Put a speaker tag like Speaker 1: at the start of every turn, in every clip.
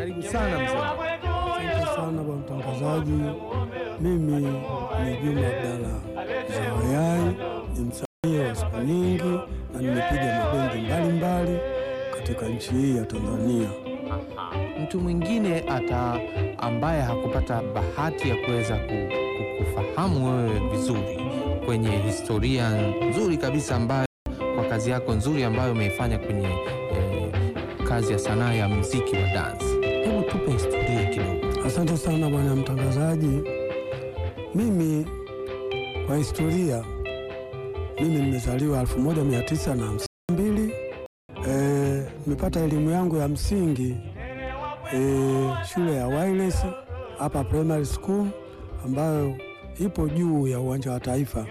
Speaker 1: Karibu sana mzee.
Speaker 2: Asante sana bwana mtangazaji. Mimi ni Juma Abdalla Zawayai, ni msanii wa siku nyingi na nimepiga mabendi mbalimbali katika nchi hii ya Tanzania.
Speaker 1: Mtu mwingine ata ambaye hakupata bahati ya kuweza ku- ku- kufahamu wewe vizuri kwenye historia nzuri kabisa ambayo kwa kazi yako nzuri ambayo umeifanya kwenye eh, kazi ya sanaa ya muziki wa dance. Hebu tupe historia kidogo.
Speaker 2: Asante sana bwana mtangazaji. Mimi kwa historia, mimi nimezaliwa 1952 eh, nimepata elimu yangu ya msingi eh, shule ya Wireless hapa primary school ambayo ipo juu ya uwanja wa Taifa.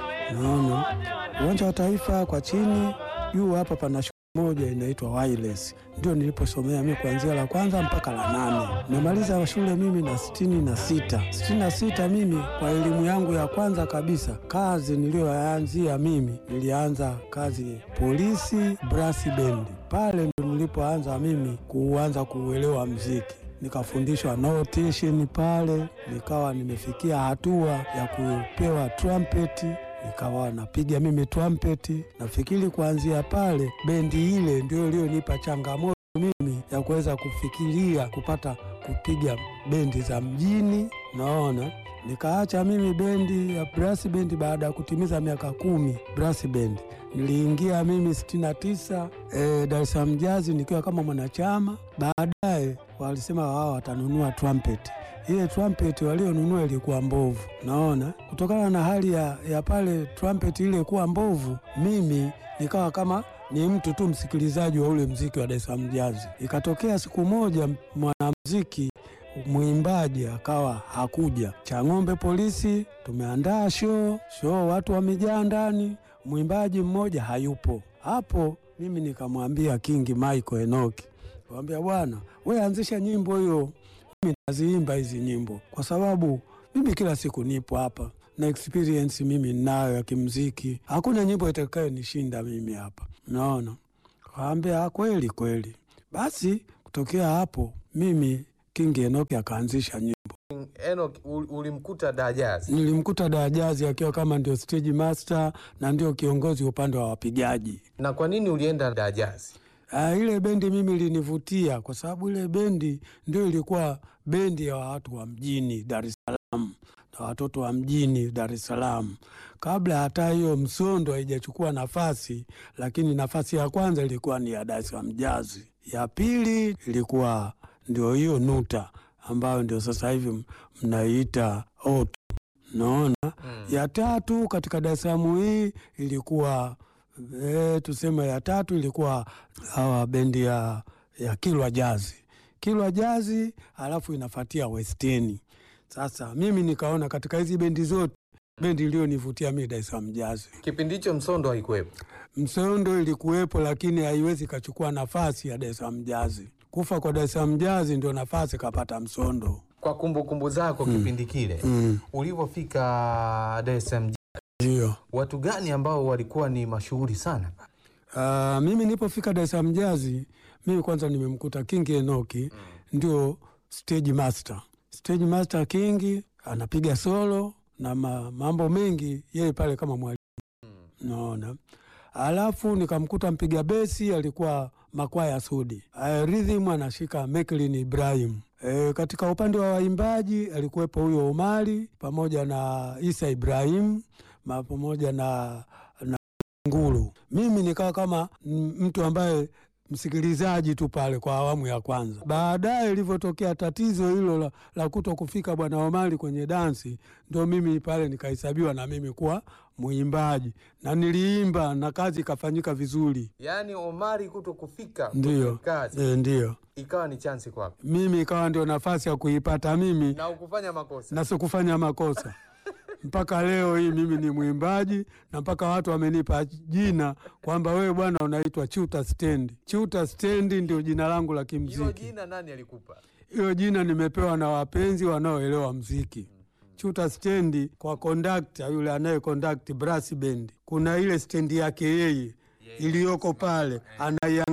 Speaker 2: Naona uwanja wa Taifa kwa chini, juu hapa pana shule moja inaitwa Wireless, ndio niliposomea mimi kuanzia la kwanza mpaka la nane. Nimemaliza shule mimi na sitini na sita sitini na sita mimi kwa elimu yangu ya kwanza kabisa, kazi niliyoanzia mimi, nilianza kazi polisi brass band. Pale ndo nilipoanza mimi kuanza kuuelewa mziki nikafundishwa notation pale, nikawa nimefikia hatua ya kupewa trumpet, nikawa napiga mimi trumpet. Nafikiri kuanzia pale bendi ile ndio iliyonipa changamoto mimi ya kuweza kufikiria kupata kupiga bendi za mjini. Naona nikaacha mimi bendi ya brass band baada ya kutimiza miaka kumi brass band. Niliingia mimi 69 eh, Dar es Salaam Jazz nikiwa kama mwanachama. Baadaye walisema wao watanunua trumpet. Ile trumpet walionunua ilikuwa mbovu, naona kutokana na hali ya, ya pale trumpet ile kuwa mbovu, mimi nikawa kama ni mtu tu msikilizaji wa ule mziki wa Dar es Salaam Jazz. Ikatokea siku moja mwanamziki mwimbaji akawa hakuja. Chang'ombe polisi, tumeandaa show show, watu wamejaa ndani, mwimbaji mmoja hayupo. Hapo mimi nikamwambia King Michael Enoki, kamwambia bwana, we anzisha nyimbo hiyo, mimi naziimba hizi nyimbo kwa sababu mimi kila siku nipo hapa na experience mimi ninayo ya kimziki, hakuna nyimbo itakayo nishinda mimi hapa, naona. Kaambia kweli kweli. Basi kutokea hapo mimi King Enoki akaanzisha nyimbo.
Speaker 1: Enoch, ulimkuta Dajazi.
Speaker 2: Nilimkuta Dajazi akiwa kama ndio stage master na ndio kiongozi upande wa wapigaji.
Speaker 1: Na kwa nini ulienda Dajazi?
Speaker 2: Ah, ile bendi mimi ilinivutia kwa sababu ile bendi ndio ilikuwa bendi ya watu wa mjini Dar es Salaam na watoto wa mjini Dar es Salaam, kabla hata hiyo Msondo haijachukua nafasi, lakini nafasi ya kwanza ilikuwa ni ya Dar es Salaam Jazz, ya pili ilikuwa ndio hiyo Nuta ambayo ndio sasa hivi m- mnaiita Otu, naona ya tatu katika Dar es Salaam hii ilikuwa e, tuseme ya tatu ilikuwa hawa bendi ya, ya Kilwa Jazi, Kilwa Jazi, alafu inafuatia Westeni. Sasa mimi nikaona katika hizi bendi zote bendi iliyonivutia mimi Dar es Salaam Jazz.
Speaker 1: Kipindi hicho Msondo haikuwepo.
Speaker 2: Msondo ilikuwepo lakini haiwezi ikachukua nafasi ya Dar es Salaam Jazz. Kufa kwa Dar es Salaam Jazz ndio nafasi kapata Msondo.
Speaker 1: Kwa kumbukumbu zako kipindi kile
Speaker 2: Mm.
Speaker 1: ulivyofika Dar es Salaam,
Speaker 2: Ndio.
Speaker 1: watu gani ambao walikuwa ni mashuhuri sana?
Speaker 2: Uh, mimi nilipofika Dar es Salaam Jazz, mimi kwanza nimemkuta King Enoki ndio stage master. Stage master King anapiga solo na ma, mambo mengi yeye pale kama mwalimu. Naona. Alafu nikamkuta mpiga besi alikuwa Makwaya Sudi. Uh, rhythm anashika Meklin Ibrahim. E, katika upande wa waimbaji alikuwepo huyo Omari pamoja na Isa Ibrahim ma, pamoja na, na Nguru. Mimi nikawa kama m- mtu ambaye msikilizaji tu pale kwa awamu ya kwanza. Baadaye ilivyotokea tatizo hilo la, la kuto kufika bwana Omari kwenye dansi, ndo mimi pale nikahesabiwa na mimi kuwa mwimbaji, na niliimba na kazi ikafanyika vizuri.
Speaker 1: Yaani Omari kuto kufika
Speaker 2: Ndio
Speaker 1: kwenye kazi
Speaker 2: e, ndio
Speaker 1: ikawa ni chansi kwako
Speaker 2: mimi ikawa ndio nafasi ya kuipata mimi
Speaker 1: na ukufanya makosa.
Speaker 2: na sikufanya makosa mpaka leo hii mimi ni mwimbaji na mpaka watu wamenipa jina kwamba wewe bwana unaitwa Chuta Stendi. Chuta Stendi ndio jina langu la
Speaker 1: Hilo
Speaker 2: kimziki.
Speaker 1: jina nani alikupa?
Speaker 2: Hiyo jina nimepewa na wapenzi wanaoelewa mziki. Chuta Stendi kwa kondakta yule anaye kondakti brass band, kuna ile stendi yake yeye iliyoko pale, anaiangalia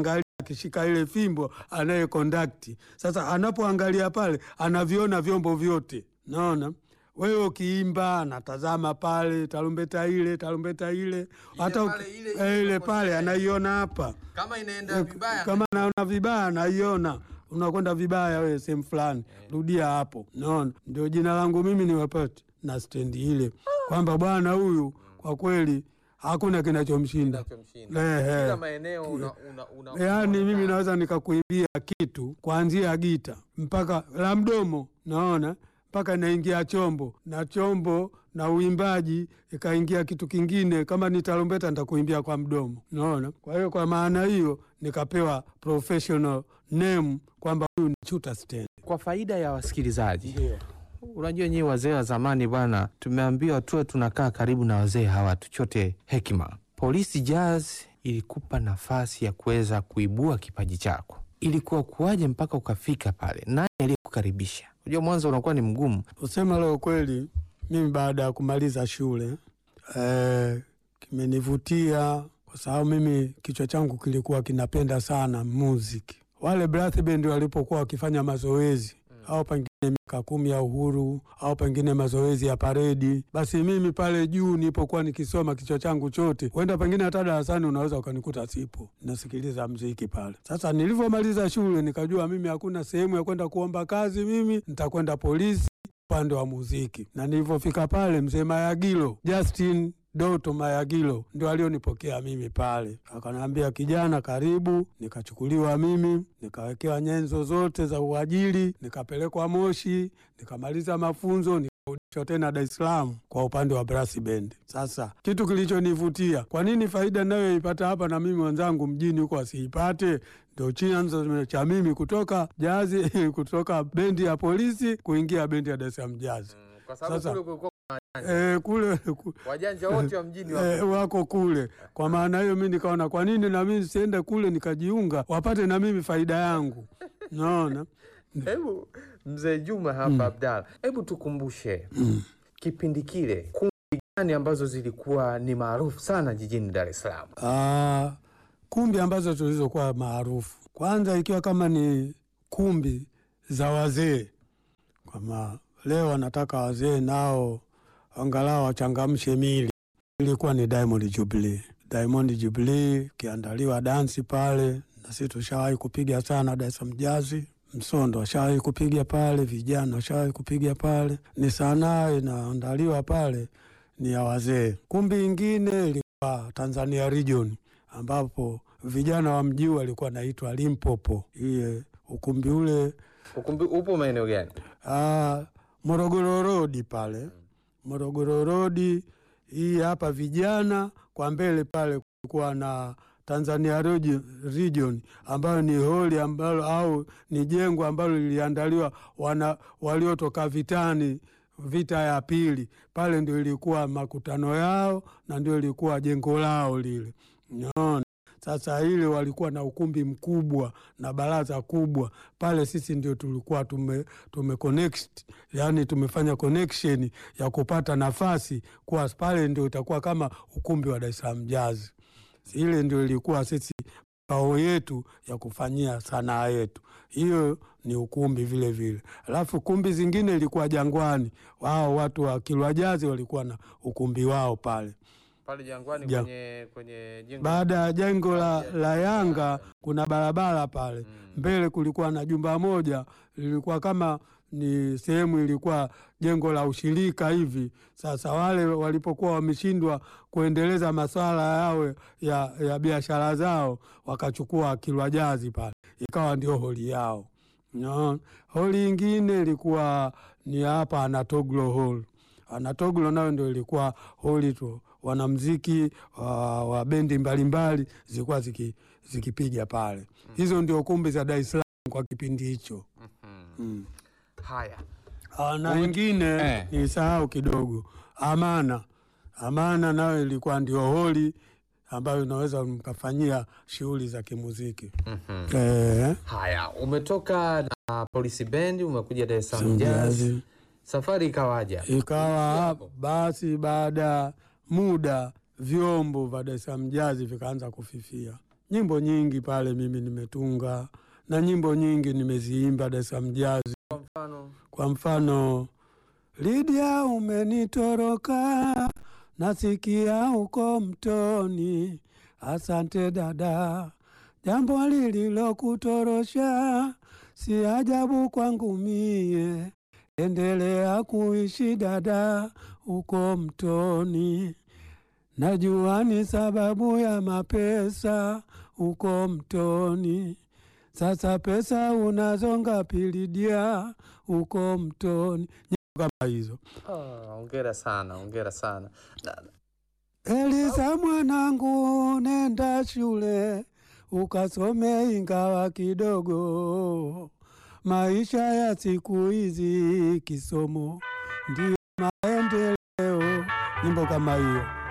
Speaker 2: akishika ile fimbo anaye kondakti. Sasa anapoangalia pale anaviona vyombo vyote, naona wewe ukiimba anatazama pale, tarumbeta ile tarumbeta ile, hata
Speaker 1: pale,
Speaker 2: uki-
Speaker 1: ile
Speaker 2: eh, ile
Speaker 1: iko
Speaker 2: pale
Speaker 1: kwenye-
Speaker 2: anaiona hapa
Speaker 1: Kama inaenda vibaya
Speaker 2: kama naona vibaya naiona unakwenda vibaya wewe sehemu fulani, rudia hapo. Naona ndio jina langu mimi niwapate na stendi ile kwamba bwana huyu kwa kweli hakuna kinachomshinda.
Speaker 1: kinachomshinda.
Speaker 2: Ehe.
Speaker 1: Kila maeneo una, una, una,
Speaker 2: Yaani mimi
Speaker 1: una-
Speaker 2: naweza nikakuimbia kitu kuanzia gita mpaka la mdomo, naona mpaka naingia chombo na chombo na uimbaji ikaingia kitu kingine, kama ni tarumbeta nitakuimbia kwa mdomo, naona. Kwa hiyo kwa maana hiyo nikapewa professional name kwamba huyu ni Chuta Stand.
Speaker 1: Kwa faida ya wasikilizaji, unajua nyinyi wazee wa zamani bwana, tumeambiwa tuwe tunakaa karibu na wazee hawa tuchote hekima. Polisi Jazz ilikupa nafasi ya kuweza kuibua kipaji chako, ilikuwa kuwaje mpaka ukafika pale? Nani aliyekukaribisha? Unajua mwanzo unakuwa ni mgumu.
Speaker 2: Usema leo kweli, mimi baada ya kumaliza shule eh, kimenivutia kwa sababu mimi kichwa changu kilikuwa kinapenda sana muziki. Wale brass band walipokuwa wakifanya mazoezi au pengine miaka kumi ya uhuru au pengine mazoezi ya paredi, basi mimi pale juu nilipokuwa nikisoma kichwa changu chote, huenda pengine hata darasani unaweza ukanikuta sipo nasikiliza mziki pale. Sasa nilivyomaliza shule nikajua mimi hakuna sehemu ya kwenda kuomba kazi, mimi nitakwenda polisi upande wa muziki, na nilivyofika pale, mzee Mayagilo Justin Doto Mayagilo ndio alionipokea mimi pale, akaniambia kijana, karibu. Nikachukuliwa mimi, nikawekewa nyenzo zote za uajiri, nikapelekwa Moshi, nikamaliza mafunzo, nikarudishwa tena Dar es Salaam kwa upande wa brass band. Sasa kitu kilichonivutia, kwa nini faida nayoipata hapa na mimi wenzangu mjini huko wasiipate? Ndio chanzo cha mimi kutoka jazi kutoka bendi ya polisi kuingia bendi ya Dar es Salaam Jazz.
Speaker 1: Kwa
Speaker 2: sababu Sasa- kule
Speaker 1: kulikuwa
Speaker 2: Eh, kule ku-
Speaker 1: wajanja wote wa mjini
Speaker 2: eh, wako kule. Kwa maana hiyo mi nikaona kwa nini na mimi siende kule nikajiunga, wapate na mimi faida yangu. Naona
Speaker 1: Hebu mzee Juma hapa Abdalla, hebu tukumbushe kipindi kile, kumbi gani ambazo zilikuwa ni maarufu sana jijini Dar es Salaam?
Speaker 2: Ah, kumbi ambazo tulizokuwa maarufu, kwanza ikiwa kama ni kumbi za wazee, kama leo wanataka wazee nao angalau wachangamshe mili, ilikuwa ni Diamond Jubilee. Diamond Jubilee ikiandaliwa dansi pale, na sisi tushawahi kupiga sana Dar es Salaam Jazz. Msondo washawahi kupiga pale, vijana washawahi kupiga pale. Ni sanaa inaandaliwa pale, ni ya wazee. Kumbi ingine ilikuwa Tanzania Region ambapo vijana wa mji walikuwa naitwa Limpopo. Iye ukumbi ule
Speaker 1: Ukumbi upo maeneo gani?
Speaker 2: ah, Morogoro Road pale, Morogoro Road hii hapa vijana kwa mbele pale kulikuwa na Tanzania Region, Region ambayo ni holi ambalo au ni jengo ambalo liliandaliwa wana waliotoka vitani vita ya pili pale ndio ilikuwa makutano yao na ndio ilikuwa jengo lao lile. Unaona, sasa ile walikuwa na ukumbi mkubwa na baraza kubwa pale. Sisi ndio tulikuwa tume, tume connect, yani tumefanya connection ya kupata nafasi kuwa pale ndio itakuwa kama ukumbi wa Dar es Salaam Jazz. Ile ndio ilikuwa sisi kao yetu ya kufanyia sanaa yetu, hiyo ni ukumbi vile vile. Alafu kumbi zingine ilikuwa Jangwani, wao watu wa Kilwa Jazi walikuwa na ukumbi wao pale.
Speaker 1: Pale Jangwani
Speaker 2: Ja.
Speaker 1: kwenye kwenye jengo
Speaker 2: Baada ya jengo la, la Yanga kuna barabara pale mbele, kulikuwa na jumba moja lilikuwa kama ni sehemu ilikuwa jengo la ushirika hivi. Sasa wale walipokuwa wameshindwa kuendeleza maswala yao ya, ya biashara zao, wakachukua Kilwa Jazi pale, ikawa ndio holi yao. No. Holi ingine ilikuwa ni hapa Anatoglo Hall. Anatoglo nayo ndio ilikuwa holi tu, wanamziki wa, wa bendi mbalimbali zilikuwa ziki, zikipiga pale. Hizo ndio kumbi za Dar es Salaam kwa kipindi hicho. Mm.
Speaker 1: haya
Speaker 2: Ah, na
Speaker 1: Ume-
Speaker 2: ingine
Speaker 1: Eh.
Speaker 2: nilisahau kidogo, Amana. Amana nayo ilikuwa ndio holi ambayo inaweza mkafanyia shughuli za kimuziki eh,
Speaker 1: haya, umetoka na Polisi Band umekuja Dar es Salaam Jazz,
Speaker 2: Jazz.
Speaker 1: safari ikawaja?
Speaker 2: Ikawa
Speaker 1: hapo.
Speaker 2: basi, baada ya muda vyombo vya Dar es Salaam Jazz vikaanza kufifia, nyimbo nyingi pale mimi nimetunga na nyimbo nyingi nimeziimba Dar es Salaam Jazz.
Speaker 1: Kwa mfano
Speaker 2: Kwa mfano, Lydia umenitoroka, nasikia uko mtoni. Asante dada, jambo lililokutorosha si ajabu kwangu mie. Endelea kuishi dada, uko mtoni. Najua ni sababu ya mapesa, uko mtoni. Sasa pesa unazonga pilidia uko mtoni. Nyimbo kama hizo.
Speaker 1: ah, hongera sana, hongera sana. Na-
Speaker 2: Elisa mwanangu, nenda shule ukasome ingawa kidogo. Maisha ya siku hizi kisomo ndio maendeleo. Nyimbo kama hiyo.